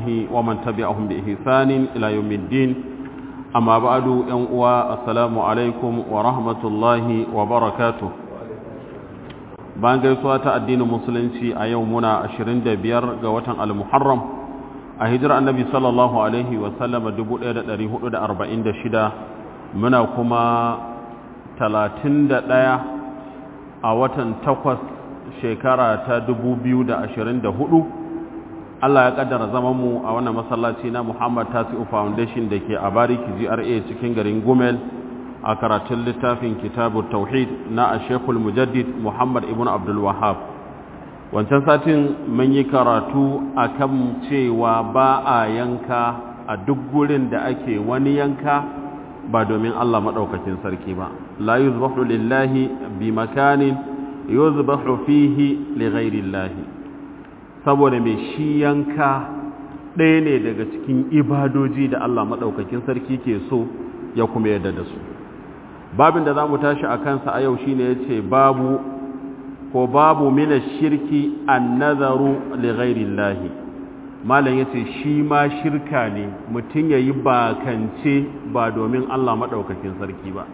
وصحبه ومن تبعهم بإحسان إلى يوم الدين أما بعد ينقوى السلام عليكم ورحمة الله وبركاته bayan gaisuwa ta addinin musulunci a yau muna 25 ga watan al-muharram a hijirar annabi sallallahu alaihi wasallama 1446 muna kuma 31 a watan 8 shekara ta 2024 Allah ya kaddara zamanmu a wannan masallaci na Muhammad Tasi'u Foundation da ke a Bariki GRA cikin garin Gumel a karatun littafin kitabu tauhid na ashekul mujaddid muhammad ibn abdul wahab wancan satin mun yi karatu a kan cewa ba a yanka a duk gurin da ake wani yanka ba domin allah maɗaukakin sarki ba la yuzbahu lillahi bi makanin yuzbahu fihi li ghairillahi saboda mai shi yanka ɗaya ne daga cikin ibadoji da allah maɗaukakin sarki ke so ya kuma yadda da su babin da za mu tashi a kansa a yau shine ya ce babu ko babu mina shirki an nazaru lighairillahi malam ya ce shi ma shirka ne mutum ya yi bakance ba domin allah maɗaukakin sarki ba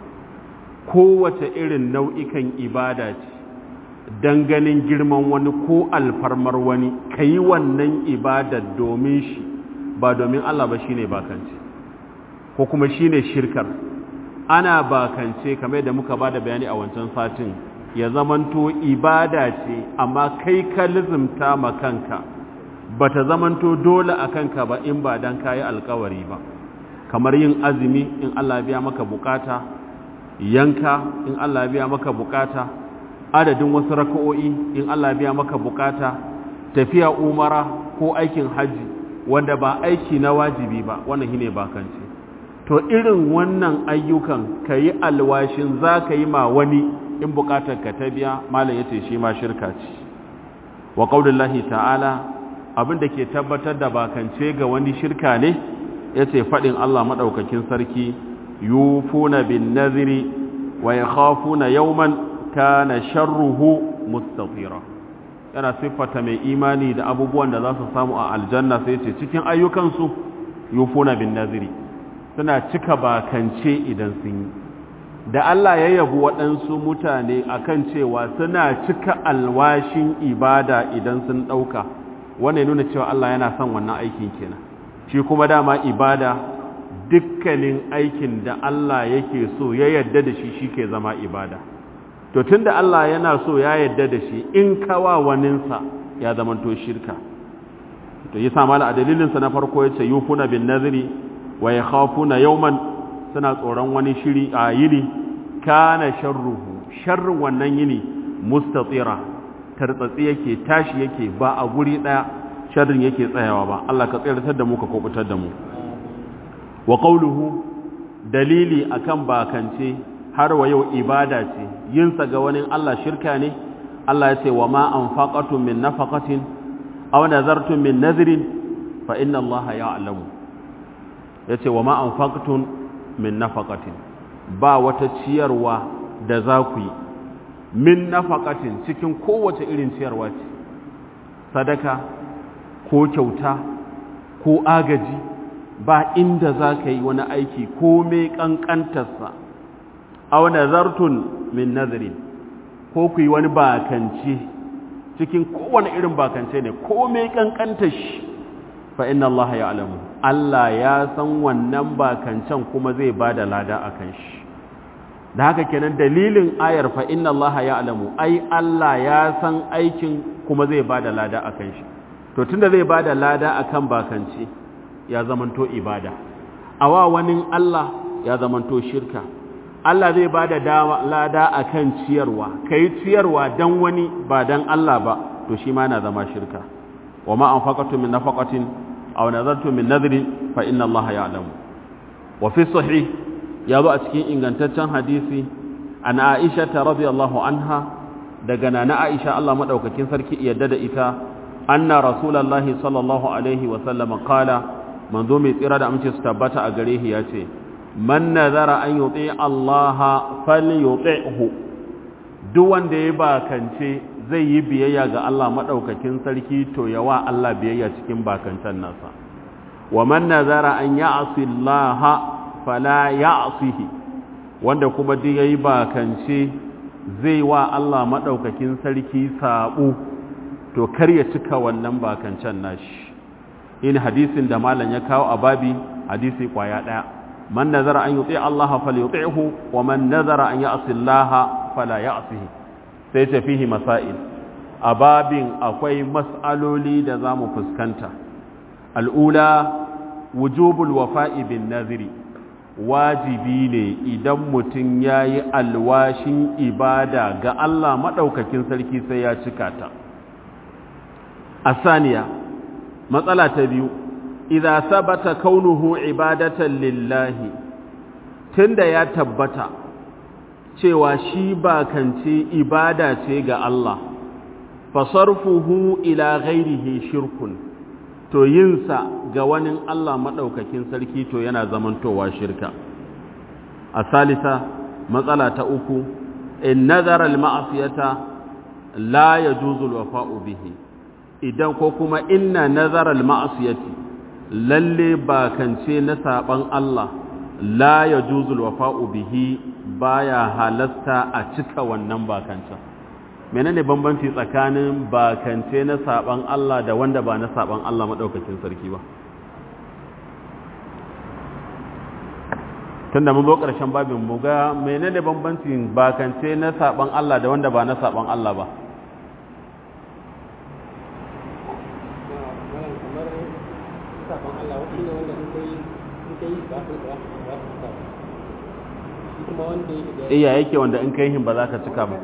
kowace irin nau'ikan ibada ce don ganin girman wani ko alfarmar wani ka yi wannan ibadar domin shi ba domin allah ba shine bakance ko kuma shine shirkar ana bakance kamar da muka bada bayani a wancan satin ya zamanto ibada ce amma kai ka lizimta ma kanka bata zamanto dole a kanka ba in ba dan kayi alkawari ba kamar yin azumi in Allah biya maka bukata yanka in Allah biya maka bukata adadin wasu raka'o'i in Allah biya maka bukata tafiya umara ko aikin haji wanda ba aiki na wajibi ba wannan shine bakance to irin wannan ayyukan ka yi alwashin za ka yi ma wani in bukatar ka ta biya malam ya ce shi ma shirka ce wa ƙaunin ta'ala abinda ke tabbatar da bakance ga wani shirka ne ya ce faɗin Allah maɗaukakin sarki yufuna bin naziri wa ya khafuna yauman kana sharruhu mustatira yana siffata mai imani da abubuwan da za su samu a aljanna sai ce cikin ayyukansu yufuna bin naziri suna cika bakance idan sun yi da Allah ya yabu waɗansu mutane akan cewa suna cika alwashin ibada idan sun ɗauka wannan nuna cewa Allah yana son wannan aikin kenan shi kuma dama ibada dukkanin aikin da Allah yake so ya yadda da shi shi ke zama ibada to tunda Allah yana so ya yadda da shi in kawa waninsa ya zamanto shirka to yi samala a dalilinsa na farko ya ce yufuna bin naziri wa ya khafuna yawman suna tsoron wani shiri a yini kana sharruhu sharrin wannan yini mustatira tartsatsi yake tashi yake ba a guri daya sharrin yake tsayawa ba Allah ka tsiratar da mu ka kubutar da mu wa qawluhu dalili akan bakance har wa yau ibada ce yin sa ga wani Allah shirka ne Allah ya ce wa ma anfaqatum min nafaqatin aw nazartum min nadhrin fa inna Allah ya'lamu ya ce wa ma'an faktun min nafakatin ba wata ciyarwa da za ku yi min nafakatin cikin kowace irin ciyarwa ce sadaka ko kyauta ko agaji ba inda za ka yi wani aiki ko mai ƙanƙantarsa a wani zartun min nazarin ko ku yi wani bakance cikin kowane irin bakance ne ko mai ƙanƙantar shi fa inna Allah ya alamu Allah ya san wannan bakancan kuma zai ba da lada a kan shi da haka kenan dalilin ayar fa inna Allah ya alamu ai Allah ya san aikin kuma zai ba da lada a kan shi to tunda zai ba da lada a kan bakance ya zamanto ibada awa wani Allah ya zamanto shirka Allah zai ba da lada a kan ciyarwa ka yi ciyarwa don wani ba don Allah ba to shi ma na zama shirka wa ma an faƙatu min nafaƙatin aw nazartu min nadri fa inna Allah ya'lamu wa fi sahih ya zo a cikin ingantaccen hadisi an Aisha ta radiyallahu anha daga nana Aisha Allah madaukakin sarki yadda da ita anna rasulullahi sallallahu alaihi wa sallam qala manzo mai tsira da amince su tabbata a gare shi yace man nazara an yuti Allah falyuti'hu duk wanda ya bakance zai yi biyayya ga Allah maɗaukakin sarki to yawa Allah biyayya cikin bakancan nasa wa man nazara an ya'si Allah fala ya'sihi wanda kuma duk yayi bakance zai wa Allah madaukakin sarki sabo to kar ya cika wannan bakancan nashi in hadisin da malam ya kawo a babi hadisi kwaya daya man nazara an yuti Allah falyuti'hu wa man nazara an ya'si Allah fala ya'sihi sai ce fihi masail a babin akwai mas'aloli da zamu fuskanta al'ula wujubul wafa'i bin naziri wajibi ne idan mutum yayi alwashin ibada ga Allah madaukakin sarki sai ya cika ta asaniya matsala ta biyu idza sabata kaunuhu ibadatan lillahi tunda ya tabbata cewa shi bakance ibada ce ga Allah fasarfuhu ila ghairihi shirkun to yinsa ga wani Allah madaukakin sarki to yana zamantowa shirka a salisa matsala ta uku in nazara al-ma'siyata la yajuzu al-wafa'u bihi idan ko kuma inna nazara al-ma'siyati lalle bakance na saban Allah la yajuzu al-wafa'u bihi baya halasta a cika wannan bakancan menene bambanci tsakanin bakance na saban Allah da wanda ba na saban Allah madaukakin sarki ba tunda mun zo ƙarshen babin mu ga menene bambancin bakance na saban Allah da wanda ba na saban Allah ba iya yake wanda in kai hin ba za ka cika ba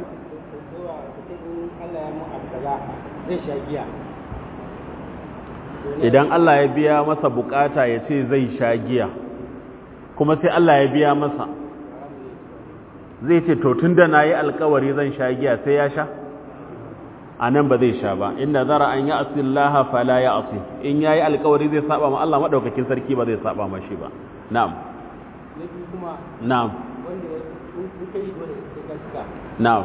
idan Allah ya biya masa bukata ya ce zai sha giya kuma sai Allah ya biya masa zai ce to tun da na yi alkawari zan sha giya sai ya sha a nan ba zai sha ba inda zara an yi asillaha fala ya asi in ya yi alkawari zai saba ma Allah maɗaukakin sarki ba zai saba ma shi ba na'am na'am na'am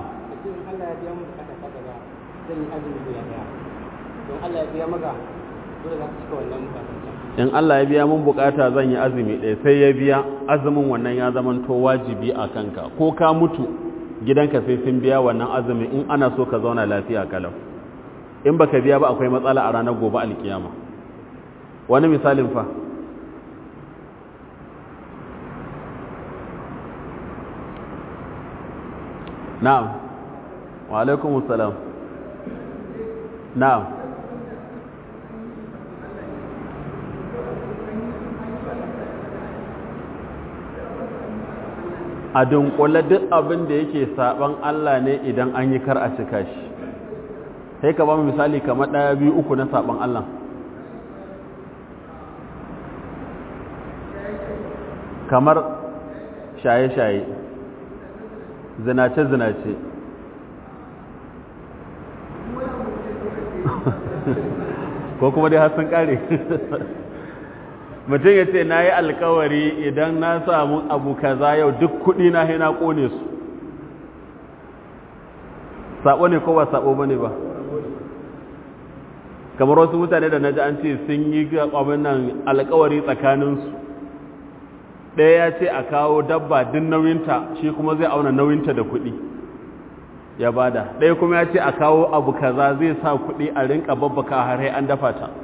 in Allah ya biya mun bukata zan yi azumi ɗaya sai ya biya azumin wannan ya zamanto wajibi a kanka ko ka mutu gidanka sai sun biya wannan azumin in ana so ka zauna lafiya kalau in baka biya ba akwai matsala a ranar gobe alkiyama wani misalin fa na'am wa alaikumus salam na'am a dunkule duk abin da yake saban Allah ne idan an yi kar a cika shi sai ka ba mu misali kamar ɗaya biyu uku na saban Allah kamar shaye-shaye zinace-zinace ko kuma dai har sun kare mutum ya ce na yi alkawari idan na samu abu kaza yau duk kudi na na kone su sabo ne ko ba sabo ba ne ba kamar wasu mutane da na ji an ce sun yi abin nan alkawari tsakaninsu ɗaya ya ce a kawo dabba din nauyinta shi kuma zai auna nauyinta da kuɗi ya bada ɗaya kuma ya ce a kawo abu kaza zai sa kuɗi a rinka babbaka har an dafa ta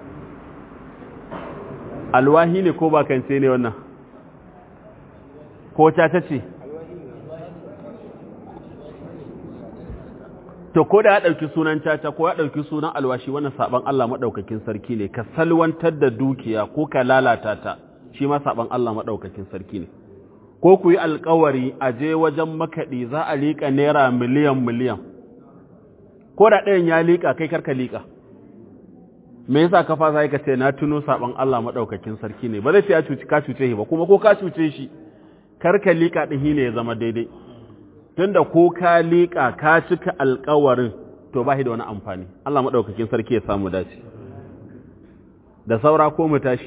alwahi ne ko bakance ne wannan ko ta ce to ko da ya ɗauki sunan caca ko ya ɗauki sunan alwashi wannan saban Allah maɗaukakin sarki ne ka salwantar da dukiya ko ka lalata ta shi ma saban Allah maɗaukakin sarki ne ko ku yi alkawari a je wajen makaɗi za a liƙa naira miliyan miliyan ko da ɗayan ya liƙa kai karka liƙa me yasa ka fasa ka ce na tuno saban Allah maɗaukakin sarki ne ba zai ce ya cuci ka cuce shi ba kuma ko ka cuce shi karka liƙa ɗin ne ya zama daidai tunda ko ka liƙa ka cika alkawarin to ba shi da wani amfani Allah maɗaukakin sarki ya samu dace da saura ko mu tashi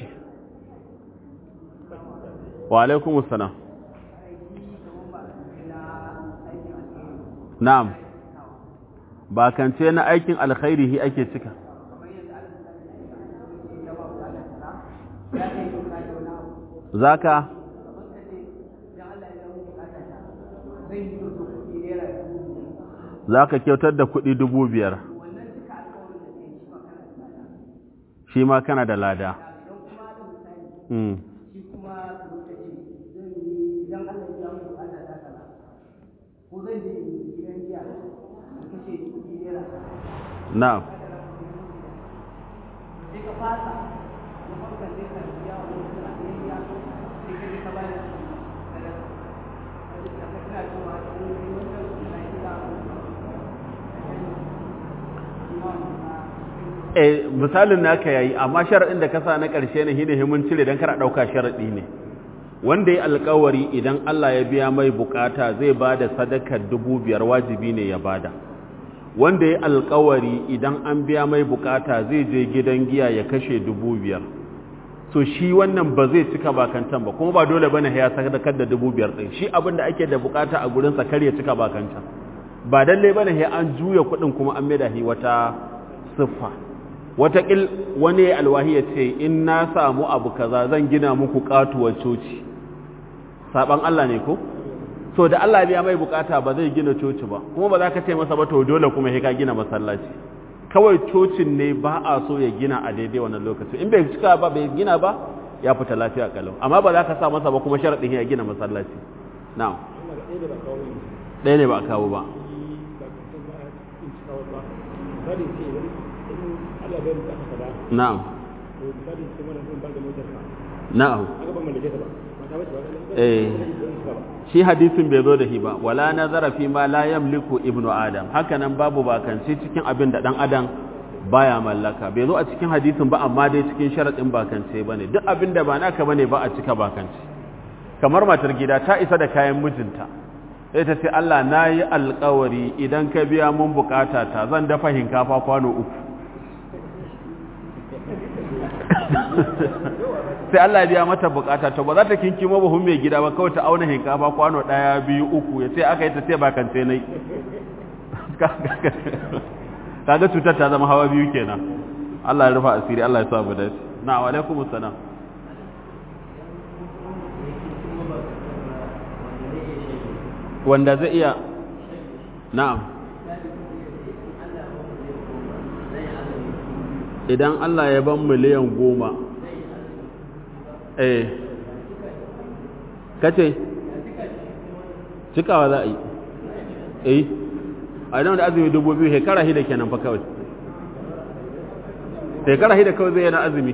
wa alaikumus salam Na'am, ba kance na aikin alkhairihi ake cika. za ka za ka kyautar da kuɗi dubu biyar shi ma kana da lada na'am eh misalin naka yayi amma sharadin da ka sa na ƙarshe ne hine himun cire dan kar a dauka sharadi ne wanda ya alƙawari idan Allah ya biya mai bukata zai bada sadakar dubu biyar wajibi ne ya bada wanda ya alƙawari idan an biya mai bukata zai je gidan giya ya kashe dubu biyar so shi wannan ba zai cika bakantan ba kuma ba dole bane ya sadakar da dubu biyar din shi abin da ake da bukata a gurin sa kar ya cika bakantan ba dalle bane ya an juya kuɗin kuma an maida shi wata siffa watakil wani alwahi ya ce in na samu abu kaza zan gina muku katuwar coci saban Allah ne ko so da Allah biya mai bukata ba zai gina coci ba kuma ba za ka ce masa ba to dole kuma sai ka gina masallaci kawai cocin ne ba a so ya gina a daidai wannan lokaci in bai cika ba bai gina ba ya fita lafiya kalau amma ba za ka sa masa ba kuma sharadin ya gina masallaci na'am ɗaya ne ba a kawo ba na'am na'am eh shi hadisin bai zo da shi ba wala nazara fi ma la yamliku ibnu adam haka nan babu bakanci cikin abin da dan adam baya mallaka bai zo a cikin hadisin ba amma dai cikin sharadin bakance bane duk abin da ba naka bane ba a cika bakanci kamar matar gida ta isa da kayan mijinta sai ta ce Allah nayi alƙawari idan ka biya mun bukata ta zan dafa hinkafa kwano uku sai Allah ya biya mata bukata to ba za ta kinkimo buhun mai gida ba kawai ta auna hinkafa kwano daya biyu uku ya ce aka yi ta ce ba kance nai kaga cutar ta zama hawa biyu kenan Allah ya rufa asiri Allah ya sa mu dace na wa alaikum assalam wanda zai iya na'am idan Allah ya ban miliyan goma eh kace cikawa za a yi eh a idan da azumi dubu biyu shekara hida kenan fa kawai shekara hida kawai zai yana azumi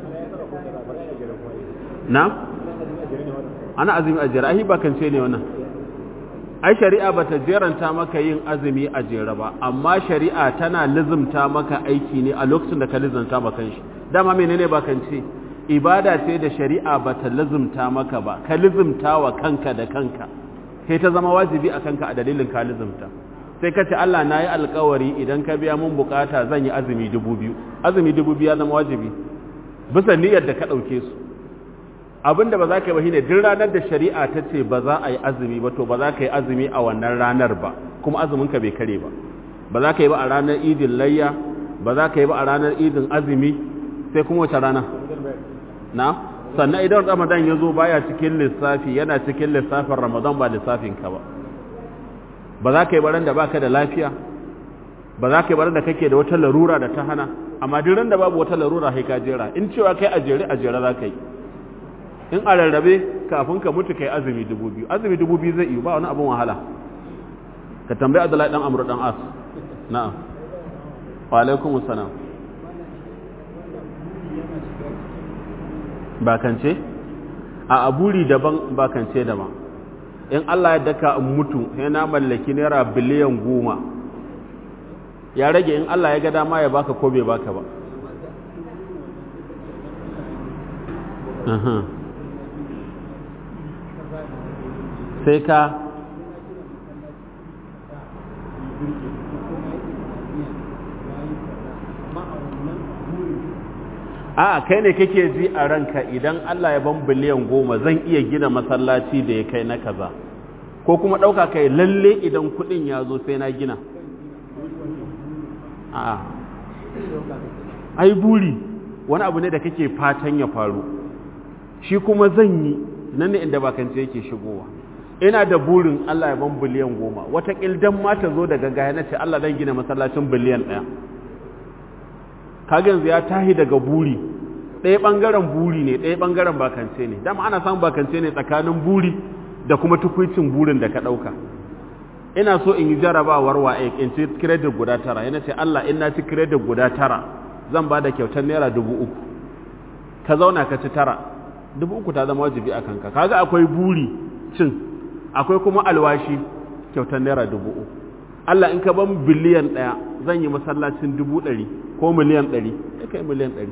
na ana azumi a jera ahi bakance ne wannan ai shari'a bata jeranta maka yin azumi a jere ba amma shari'a tana lizumta maka aiki ne a lokacin da ka lizumta maka shi dama menene bakance ibada ce da shari'a bata lizumta maka ba ka lizumta wa kanka da kanka sai ta zama wajibi a kanka a dalilin ka lizumta sai ka ce Allah na yi alkawari idan ka biya mun bukata zan yi azumi dubu biyu azumi dubu biyu ya zama wajibi bisa niyyar da ka ɗauke su abinda ba za ka yi ba shine duk ranar da shari'a ta ce ba za a yi azumi ba to ba za ka yi azumi a wannan ranar ba kuma azuminka bai kare ba ba za ka yi ba a ranar idin layya ba za ka yi ba a ranar idin azumi sai kuma wace rana na sannan idan ramadan ya zo baya cikin lissafi yana cikin lissafin ramadan ba lissafin ka ba ba za ka yi baran da baka da lafiya ba za ka yi baran da kake da wata larura da ta hana amma duk ran da babu wata larura sai ka jera in cewa kai a jere a jere za ka yi in a rarrabe kafin ka mutu kai azumi dubu biyu azumi dubu biyu zai iya ba wani abin wahala ka tambayi abdullahi dan amru dan as na'am wa alaikum assalam bakance a aburi daban bakance daban in Allah ya daka in mutu sai na mallaki naira biliyan goma ya rage in Allah ya ga dama ya baka ko bai baka ba sai ka a kai ne kake ji a ranka idan Allah ya ban biliyan goma zan iya gina masallaci da ya kai na kaza ko kuma ɗauka kai lalle idan kuɗin ya zo sai na gina a ai buri wani abu ne da kake fatan ya faru shi kuma zan yi nan ne inda bakance yake shigowa ina da burin Allah ya ban biliyan goma wata dan ma ta zo daga gaya na ce Allah zan gina masallacin biliyan ɗaya kaga yanzu ya tahi daga buri ɗaya ɓangaren buri ne ɗaya ɓangaren bakance ne dama ana samun bakance ne tsakanin buri da kuma tukwicin burin da ka ɗauka ina so in yi jarabawar wa in ci credit guda tara yana ce Allah in na ci credit guda tara zan ba da kyautar naira dubu uku ka zauna ka ci tara dubu uku ta zama wajibi a kanka kaga akwai buri cin akwai kuma alwashi kyautar naira dubu uku Allah in ka ban biliyan ɗaya zan yi masallacin dubu ɗari ko miliyan ɗari ya kai miliyan ɗari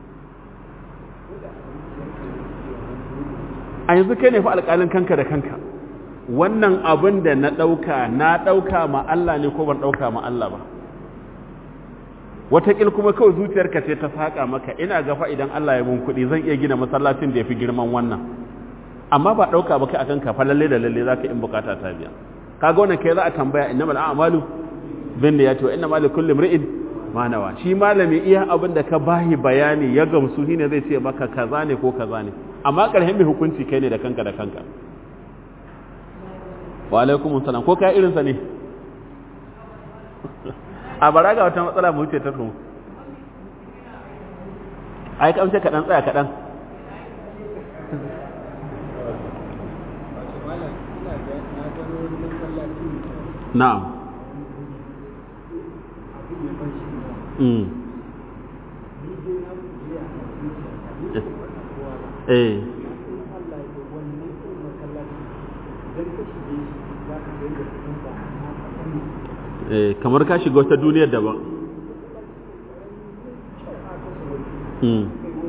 a yanzu kai ne fa alƙalin kanka da kanka wannan abin da na ɗauka na ɗauka ma Allah ne ko ban ɗauka ma Allah ba wataƙil kuma kawai zuciyarka ce ta saƙa maka ina gafa idan Allah ya mun kuɗi zan iya gina masallacin da ya fi girman wannan amma ba ɗauka ba kai akan kafa lalle da lalle za ka in bukata ta biya kaga wannan kai za a tambaya inna mal a'malu bin da ya ce wa inna mal kulli imri'in ma nawa shi malami iya abin da ka bahi bayani ya gamsu shine zai ce maka kaza ne ko kaza ne amma ƙarshen mai hukunci kai ne da kanka da kanka wa alaikum salam ko kai irinsa ne a bara ga wata matsala mu wuce ta kuma ai kamce kaɗan tsaya kaɗan na'am mm eh eh kamar ka shiga wata duniyar daban mm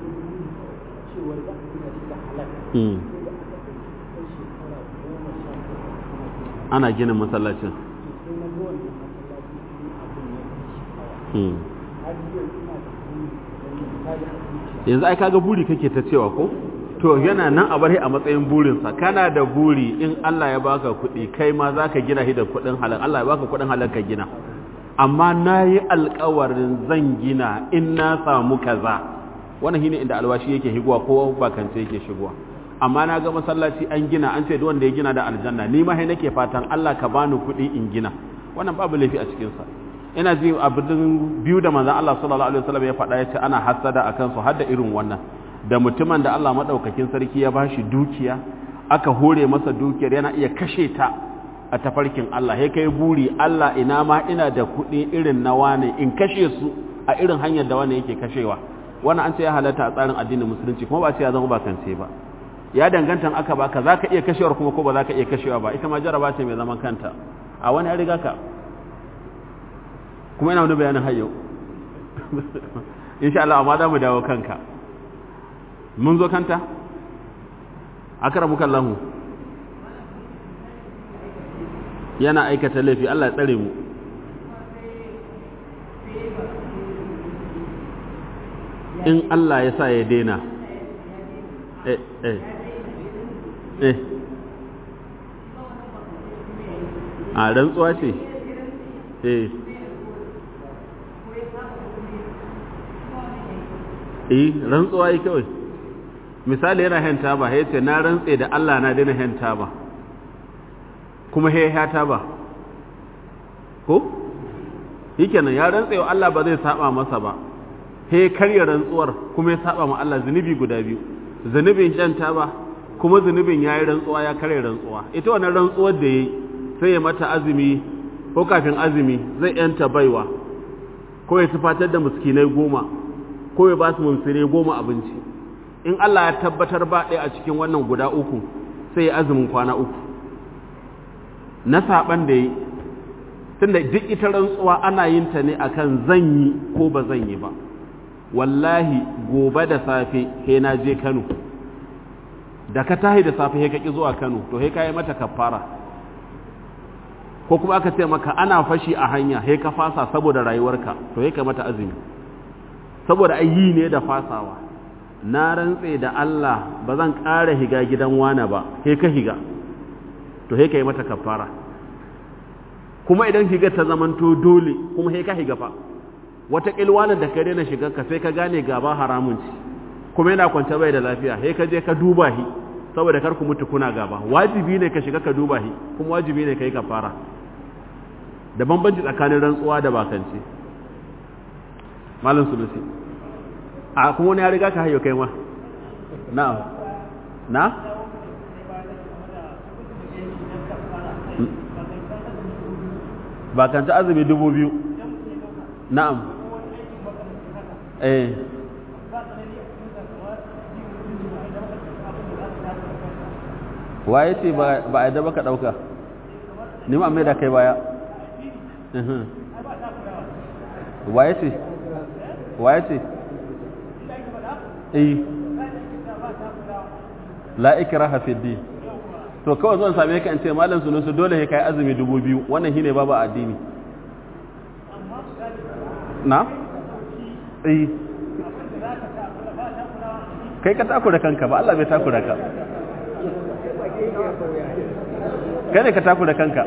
mm ana gina masallacin mm yanzu ai kaga buri kake ta cewa ko to yana nan a barhi a matsayin burinsa kana da buri in Allah ya baka kuɗi kai ma za ka gina shi da kuɗin halal Allah ya baka kuɗin halal ka gina amma na yi alkawarin zan gina in na samu kaza wannan shine inda alwashi yake higuwa ko bakance yake shigowa amma na ga masallaci an gina an ce duk wanda ya gina da aljanna ni ma sai nake fatan Allah ka bani kuɗi in gina wannan babu laifi a cikin sa ina ji abin biyu da manzon Allah sallallahu alaihi wasallam ya faɗa ya ce ana hasada akan su har da irin wannan da mutumin da Allah maɗaukakin sarki ya bashi dukiya aka hore masa dukiyar yana iya kashe ta a tafarkin Allah ya kai buri Allah ina ma ina da kuɗi irin na wane in kashe su a irin hanyar da wane yake kashewa wannan an ce ya halatta a tsarin addinin musulunci kuma ba ce ya zama bakance ba ya danganta aka baka za ka iya kashewar kuma ko ba za ka iya kashewa ba ita ma jaraba ce mai zaman kanta a wani ya riga ka kuma ina wani bayanin hayyau insha Allah amma za mu dawo kanka mun zo kanta akramuka Allah yana aikata laifi Allah ya tsare mu in Allah ya sa ya daina eh eh eh a rantsuwa ce eh eh rantsuwa yi kawai misali yana henta ba ya ce na rantse da Allah na daina henta ba kuma he hata ba ko shikenan ya rantse wa Allah ba zai saba masa ba he karya rantsuwar kuma ya saba ma Allah zunubi guda biyu zunubin shanta ba kuma zunubin yayi rantsuwa ya karya rantsuwa ita wannan rantsuwar da yayi sai ya mata azumi ko kafin azumi zai yanta baiwa ko ya tufatar da miskinai goma ko ya ba su mumsire goma abinci in Allah ya tabbatar ba ɗaya a cikin wannan guda uku sai ya azumin kwana uku na saɓan da yi tunda duk ita rantsuwa ana yin ta ne akan zan yi ko ba zan yi ba wallahi gobe da safe he na je Kano da ka tahi da safe he ka ki zuwa Kano to he ka yi mata kafara ko kuma aka ce maka ana fashi a hanya he ka fasa saboda rayuwarka to he ka mata azumi saboda ayi ne da fasawa na rantse da Allah ba zan ƙara higa gidan wane ba he ka higa to he ka yi mata kafara kuma idan higa ta zamanto dole kuma he ka higa fa wata kilwanin da ka daina shiga ka sai ka gane gaba haramun ci kuma yana kwance bai da lafiya sai ka je ka duba shi saboda kar ku mutu kuna gaba wajibi ne ka shiga ka duba shi kuma wajibi ne ka yi kafara da bambanci tsakanin rantsuwa da bakance malam sulusi a kuma wani ya riga ka hayo kai ma na'am na bakance azumi dubu biyu na'am eh waye ce ba a yadda baka ɗauka ni ma mai da kai baya waye ce waye ce eh la ikraha fi din to kawai zan same ka in ce malam sunusu dole sai kai azumi dubu biyu wannan shine babu addini na eh kai ka takura kanka ba Allah bai takura ka kai ne ka takura kanka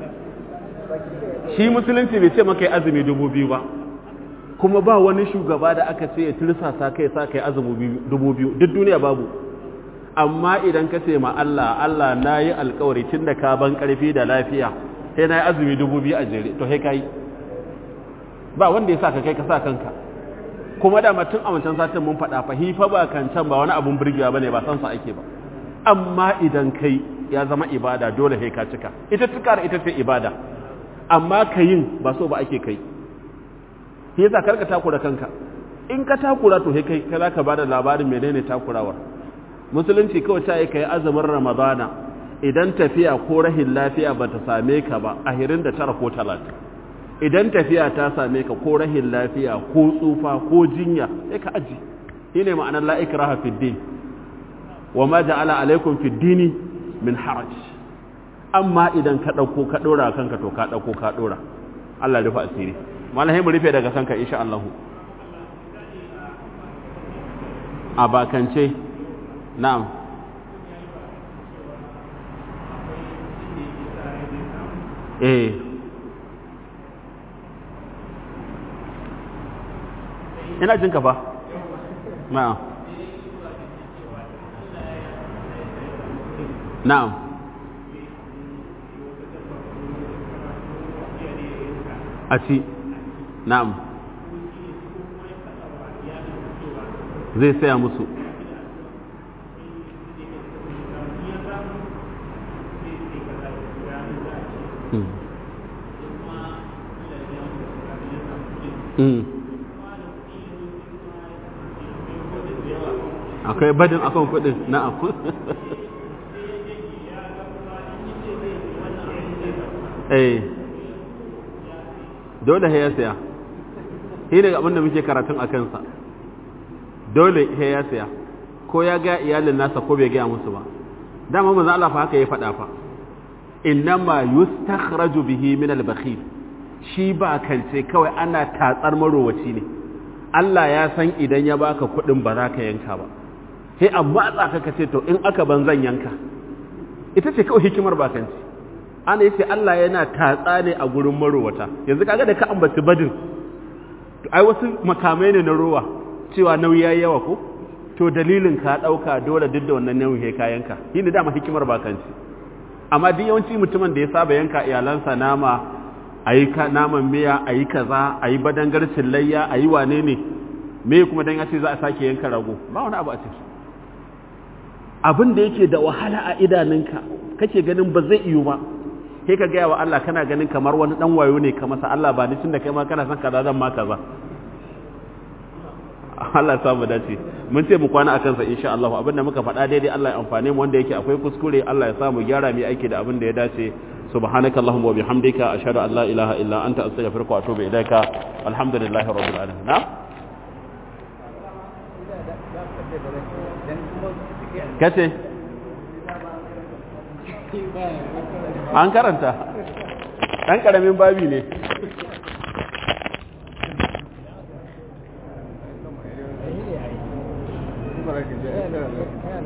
shi musulunci bai ce maka yi azumi dubu biyu ba kuma ba wani shugaba da aka ce ya tirsasa kai sa kai azumi dubu biyu duk duniya babu amma idan ka ce ma Allah Allah na yi alkawari tun da ka ban karfi da lafiya sai na yi azumi dubu biyu a jere to sai ka yi ba wanda ya sa ka kai ka sa kanka kuma da tun a wancan satin mun faɗa fa hifa ba kan can ba wani abun burgewa bane ba san sa ake ba amma idan kai ya zama ibada dole sai ka cika ita cika ita ce ibada amma ka yin ba so ba ake kai shi yasa karka takura kanka in ka takura to sai kai kai zaka bada labarin menene takurawar musulunci kawai ta yi kai azumin ramadana idan tafiya ko rahin lafiya bata same ka ba a hirin da tara ko talatin idan tafiya ta same ka ko rahin lafiya ko tsufa ko jinya sai ka aji shine ma'anar la ikraha fid din wa ma ja'ala alaikum fid dini min haraj amma idan ka dauko ka dora kanka to ka dauko ka dora Allah rufa asiri malahai mu rufe daga kanka insha Allah a bakance na'am eh ina jin ka fa na'am na'am a ci na'am zai saya musu akwai badin akan kudin na'am eh dole ya saya shi ne abin da muke karatun a kansa dole ya saya ko ya ga iyalin nasa ko bai gaya musu ba dama manzo Allah fa haka ya faɗa fa innama yustakhraju bihi min al-bakhil shi ba kance kawai ana tatsar marowaci ne Allah ya san idan ya baka kuɗin ba za ka yanka ba sai amma tsaka ka ce to in aka ban zan yanka ita ce kawai hikimar bakanci ana yace Allah yana tatsa ne a gurin marowata yanzu kaga da ka ambaci badin ai wasu makamai ne na rowa cewa nauyi yayi yawa ko to dalilin ka dauka dole duk da wannan nauyi ka yanka shine dama hikimar bakanci amma duk yawanci mutumin da ya saba yanka iyalansa nama ayi ka naman miya ayi kaza ayi badangarcin layya ayi wane ne me kuma dan ya ce za a sake yanka rago ba wani abu a ciki abin da yake da wahala a idanunka kake ganin ba zai iyo ba sai ka gaya wa Allah kana ganin kamar wani dan wayo ne ka masa Allah ba ni tunda kai ma kana son kaza zan ma kaza Allah ya samu dace mun ce mu kwana akan sa insha Allah abinda muka faɗa daidai Allah ya amfane mu wanda yake akwai kuskure Allah ya samu gyara mu aiki da abin da ya dace subhanaka allahumma wa bihamdika ashhadu an la ilaha illa anta astaghfiruka wa atubu ilaika alhamdulillahi rabbil alamin na kace an karanta ɗan ƙaramin babi ne